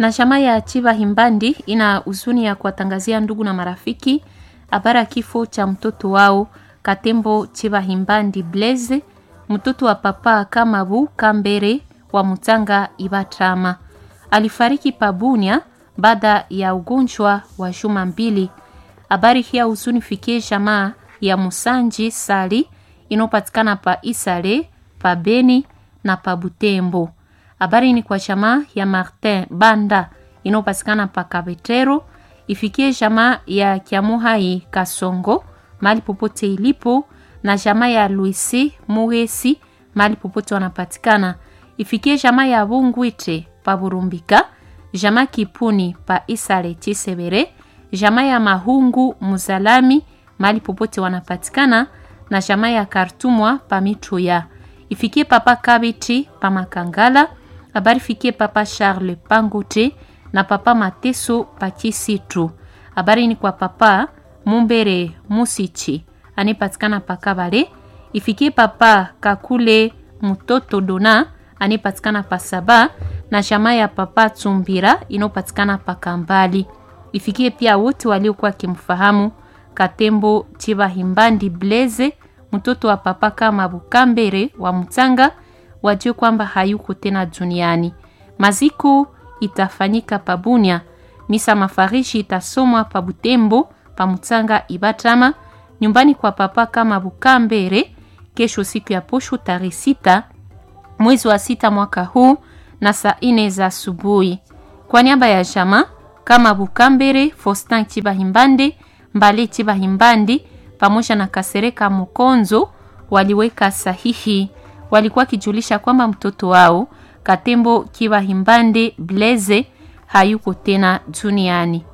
Na chama ya Chiva Himbandi ina huzuni ya kuwatangazia ndugu na marafiki habari ya kifo cha mtoto wao Katembo Chiva Himbandi Blaise, mtoto wa papa Kamabu Kambere wa Mutanga Ibatrama. Alifariki Pabunia baada ya ugonjwa wa juma mbili. Habari hii ya huzuni fikie jamaa ya Musanji Sali inayopatikana pa Isale, pa Beni na pa Butembo. Habari ni kwa jamaa ya Martin Banda inayopatikana pa Kabetero, ifikie jamaa ya Kiamuhai Kasongo mali popote ilipo, na jamaa ya Luisi Muhesi mali popote wanapatikana, ifikie jamaa ya Bungwite pa Burumbika, jamaa Kipuni pa Isale Chisebere, jamaa ya Mahungu Muzalami mali popote wanapatikana, na jamaa ya Kartumwa pa Mituya, ifikie papa Kabiti pa Makangala habari fikie papa Charles Pangote na papa Mateso Pakisitu. Habari ni kwa papa Mumbere Musichi anayepatikana Pakabale. Ifikie papa Kakule Mutoto Dona anayepatikana Pasaba na jamaa ya papa Tsumbira inayopatikana Pakambali. Ifikie pia wote waliokuwa wakimfahamu Katembo Chiba Himbandi Blaise mtoto wa papa kama Bukambere wa Mutanga wajue kwamba hayuko tena duniani. Maziko itafanyika Pabunia, misa mafarishi itasomwa pa Butembo, pa Mutanga Ibatama, nyumbani kwa papa kama Bukambere kesho, siku ya posho tarehe sita mwezi wa sita mwaka huu na saa ine za asubuhi. Kwa niaba ya jama kama Bukambere, Faustin Chibahimbande, Mbale Chibahimbandi pamoja na Kasereka Mukonzo waliweka sahihi walikuwa kijulisha kwamba mtoto wao Katembo Kiwa Himbande Blaise hayuko tena duniani.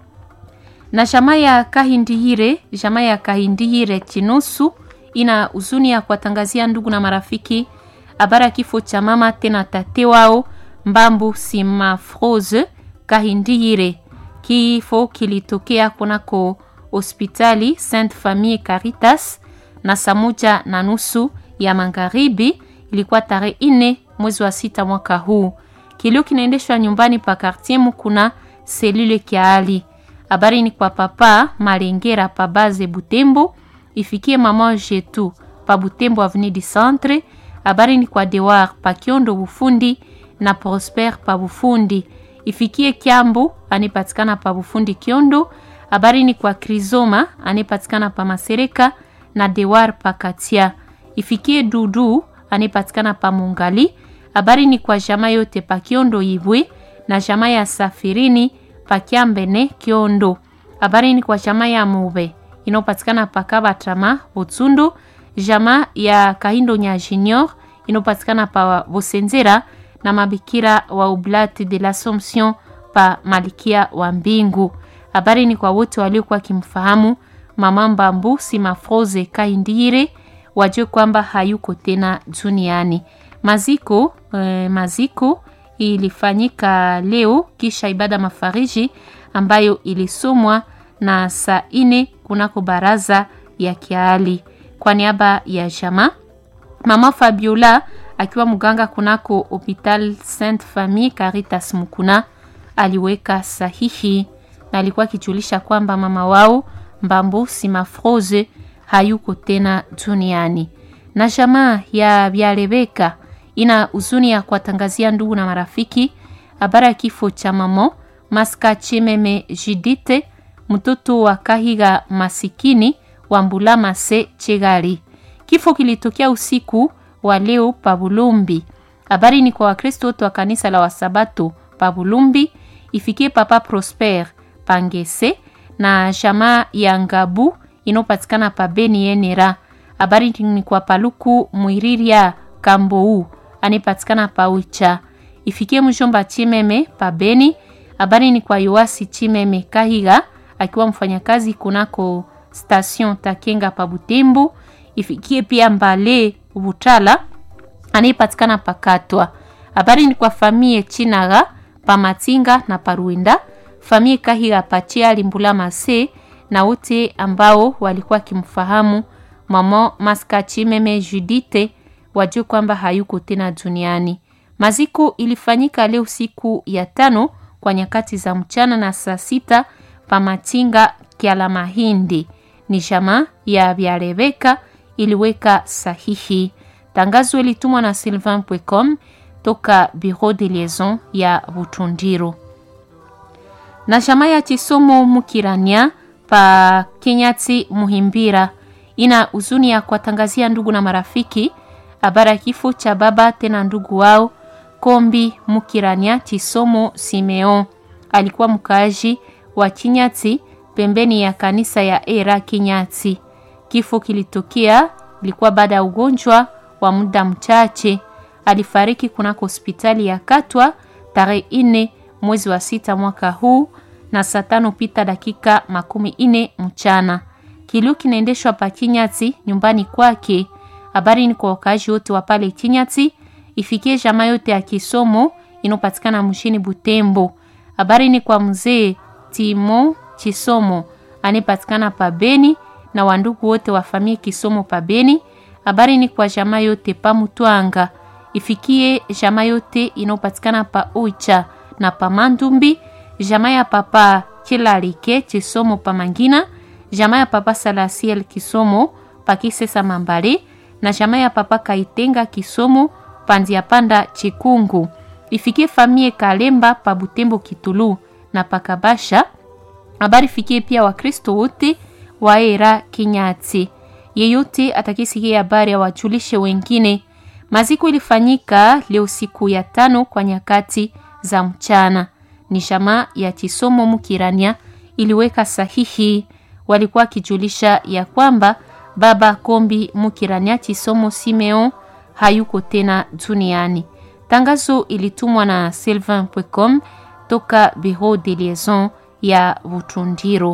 Na jamaa ya Kahindihire, jamaa ya Kahindihire Chinusu ina huzuni ya kuwatangazia ndugu na marafiki habari ya kifo cha mama tena tate wao Mbambu Simafrose Kahindihire. Kifo kilitokea kunako hospitali Sainte Famille Caritas na saa moja na nusu ya magharibi ilikuwa tarehe ine mwezi wa sita mwaka huu. Kilio kinaendeshwa nyumbani pa quartier Mukuna selule Kiali. Habari ni kwa papa Malengera pa base Butembo, ifikie mama Jetu pa Butembo avenue du Centre. Habari ni kwa Dewar pa Kiondo Bufundi na Prosper pa Bufundi, ifikie Kiambu anipatikana pa Bufundi Kiondo. Habari ni kwa Krizoma anipatikana pa Masereka na Dewar pa Katia ifikie Dudu anayepatikana pa Mungali. Habari ni kwa jamaa yote pa Kiondo Ibwe na jamaa ya Safirini pa Kiambene Kiondo. Habari ni kwa jamaa ya Mube inayopatikana pa Kabatama Butsundu, jamaa ya Kahindo nya Junior inayopatikana pa Bosenzera na mabikira wa Oblate de l'Assomption pa Malikia wa Mbingu. Habari ni kwa wote waliokuwa kimfahamu mama Mbambu Simafroze Kaindire wajue kwamba hayuko tena duniani. Maziko eh, maziko ilifanyika leo kisha ibada mafariji ambayo ilisomwa na saa ine kunako baraza ya Kiali. Kwa niaba ya jama mama Fabiola akiwa mganga kunako Hopital Sainte Famille Caritas Mukuna aliweka sahihi na alikuwa akijulisha kwamba mama wao Mbambu Simafroze hayuko tena duniani. Na jamaa ya Byalebeka ina huzuni ya kuwatangazia ndugu na marafiki habari ya kifo cha mamo Maska Chimeme Jidite, mtoto wa Kahiga masikini wa Mbulama se Chegali. Kifo kilitokea usiku wa leo Pabulumbi. Habari ni kwa Wakristo wote wa kanisa la Wasabato Pabulumbi, ifikie Papa Prosper Pangese na jamaa ya Ngabu inayopatikana pa Beni Yenera. Habari ni kwa Paluku Mwiriria Kambou anayepatikana pa Ucha, ifikie mjomba Chimeme pa Beni. Habari ni kwa Yoasi Chimeme Kahiga akiwa mfanyakazi kunako station Takenga pa Butembo, ifikie pia Mbale Butala anayepatikana pa Katwa. Habari ni kwa famie Chinaga pa Matinga na Paruinda, famie Kahiga pa Chiali Mbula Mase na wote ambao walikuwa wakimfahamu mama Maska Chimeme Judite wajue kwamba hayuko tena duniani. Maziko ilifanyika leo siku ya tano kwa nyakati za mchana na saa sita pa Matinga Kyala Mahindi. Ni jamaa ya vya Rebeka iliweka sahihi. Tangazo ilitumwa na sylvain.com toka Bureau de Liaison ya Butundiro. Na jamaa ya Chisomo Mukirania pa Kenyati Muhimbira ina huzuni ya kuwatangazia ndugu na marafiki habari ya kifo cha baba tena ndugu wao Kombi Mukirania Chisomo Simeon. Alikuwa mkaaji wa Kinyati pembeni ya kanisa ya Era Kinyati. Kifo kilitokea ilikuwa baada ya ugonjwa wa muda mchache. Alifariki kunako hospitali ya Katwa tarehe ine mwezi wa sita mwaka huu na saa tano pita dakika makumi ine mchana. Kilio kinaendeshwa pa Kinyati nyumbani kwake. Habari ni kwa wakaaji wote wa pale Kinyati, ifikie jamaa yote ya kisomo inopatikana mshini Butembo. Habari ni kwa mzee Timo Chisomo anayepatikana pa Beni na wandugu wote wa familia Kisomo pa Beni. Habari ni kwa jamaa yote pa Mutwanga, ifikie jamaa yote inayopatikana pa Oicha na pa Mandumbi, jamaa ya papa Kilalike Chisomo pa Mangina, jamaa ya papa Salasiel Kisomo pa Kisesa Mambale na jamaa ya papa Kaitenga Kisomo pandia panda Chikungu, ifikie famie Kalemba pa Butembo Kitulu na pakabasha. Habari fikie pia Wakristo wote wa Era Kinyati. Yeyote atakisikia habari awajulishe wengine. Maziko ilifanyika leo siku ya tano kwa nyakati za mchana. Ni jamaa ya Chisomo Mukirania iliweka sahihi, walikuwa kijulisha ya kwamba baba Kombi Mukirania Chisomo Simeon hayuko tena duniani. Tangazo ilitumwa na sylvain.com toka Bureau de Liaison ya Butundiro.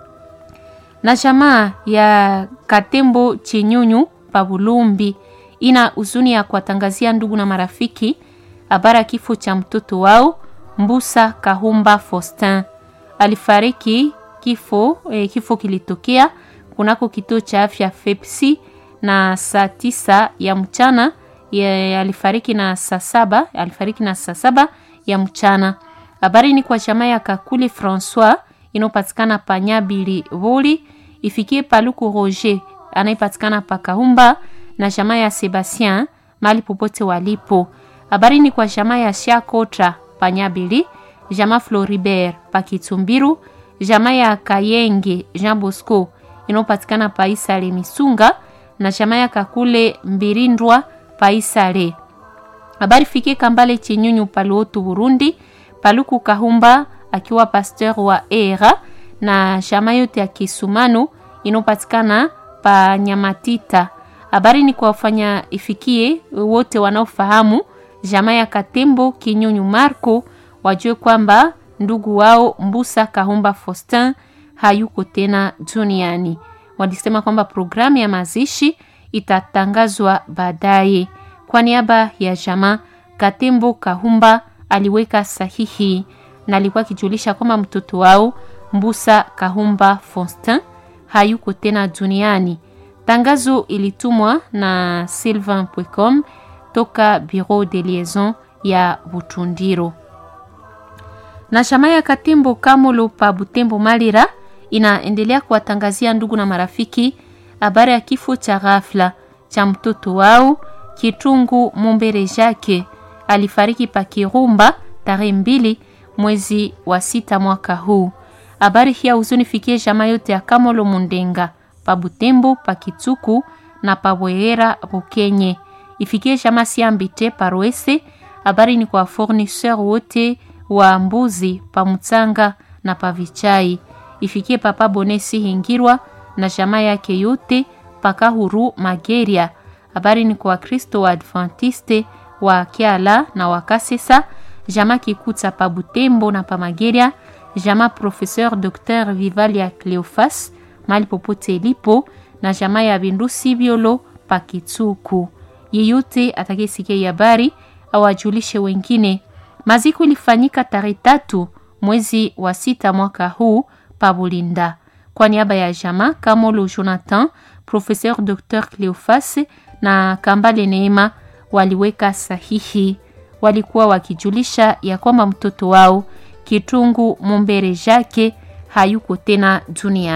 Na jamaa ya Katembo Chinyunyu pa Bulumbi ina huzuni ya kuwatangazia ndugu na marafiki habari ya kifo cha mtoto wao Mbusa Kahumba Faustin. Alifariki kifo, eh, kifo kilitokea kunako kituo cha afya Fepsi na saa tisa ya mchana ya, alifariki na saa saba alifariki na saa saba ya mchana. Habari ni kwa jamaa ya Kakuli Francois inayopatikana pa Nyabili Vuli, ifikie Paluku Roger anayepatikana pa Kahumba na jamaa ya Sebastien mali popote walipo. Habari ni kwa jamaa ya Shakotra pa Nyabili, jamaa Floribert pa Kitumbiru, jamaa ya Kayenge Jean Bosco inayopatikana pa Isale Misunga na jamaa ya Kakule Mbirindwa pa Isale. Habari fikie Kambale Chinyunyu Paluotu Burundi, Paluku Kahumba akiwa pasteur wa Era na jamaa yote ya Kisumanu inayopatikana pa Nyamatita. Habari ni kwa wafanya ifikie wote wanaofahamu jamaa ya Katembo Kinyunyu Marco wajue kwamba ndugu wao Mbusa Kahumba Faustin hayuko tena duniani. Walisema kwamba programu ya mazishi itatangazwa baadaye. Kwa niaba ya jamaa Katembo Kahumba aliweka sahihi na alikuwa akijulisha kwamba mtoto wao Mbusa Kahumba Faustin hayuko tena duniani. Tangazo ilitumwa na sylvain.com toka Bureau de Liaison ya Butundiro. Na chama ya Katembo Kamolo pa Butembo Malira inaendelea kuwatangazia ndugu na marafiki habari ya kifo cha ghafla cha mtoto wao Kitungu Mumbere Jake alifariki pa Kirumba tarehe mbili mwezi wa sita mwaka huu. Habari hii huzunifikie jamaa yote ya Kamolo Mundenga pa Butembo pa Kituku na pa Bwehera Bukenye, ifikie jamaa Siambite Paroese. Habari ni kwa fournisseur wote wa mbuzi pa Mutsanga na pa Vichai, ifikie papa Bonesi Hingirwa na jamaa yake yote paka huru Mageria. Habari ni kwa Kristo wa Adventiste wa Kiala na wa Kasesa, jamaa Kikuta pa Butembo na pa Mageria, jamaa Professeur Dr Vivalia Cleofas mali popote ilipo na jamaa ya Bindusi Biolo pa Kitsuku. Yeyote atakayesikia habari awajulishe wengine. Maziko ilifanyika tarehe tatu mwezi wa sita mwaka huu pa Bulinda. Kwa niaba ya jamaa Kamolo Jonathan, Professeur Dr Cleofas na Kambale Neema waliweka sahihi. Walikuwa wakijulisha ya kwamba mtoto wao Kitungu Mumbere Jake hayuko tena duniani.